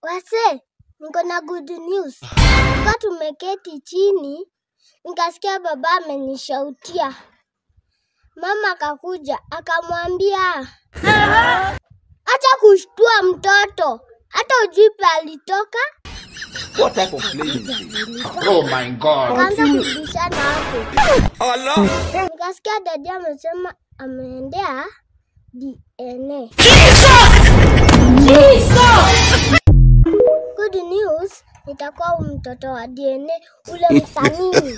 Wase, niko na good news. Tuka tumeketi chini, nikasikia baba amenishautia. Mama akakuja akamwambia, acha kushtua mtoto, hata ujui pe alitoka. What type of playing is this? Oh my god. Akaanza kubishana hapo. Nikasikia dadi amesema ameendea DNA. Good news, nitakuwa huyu mtoto wa DNA ule msanii.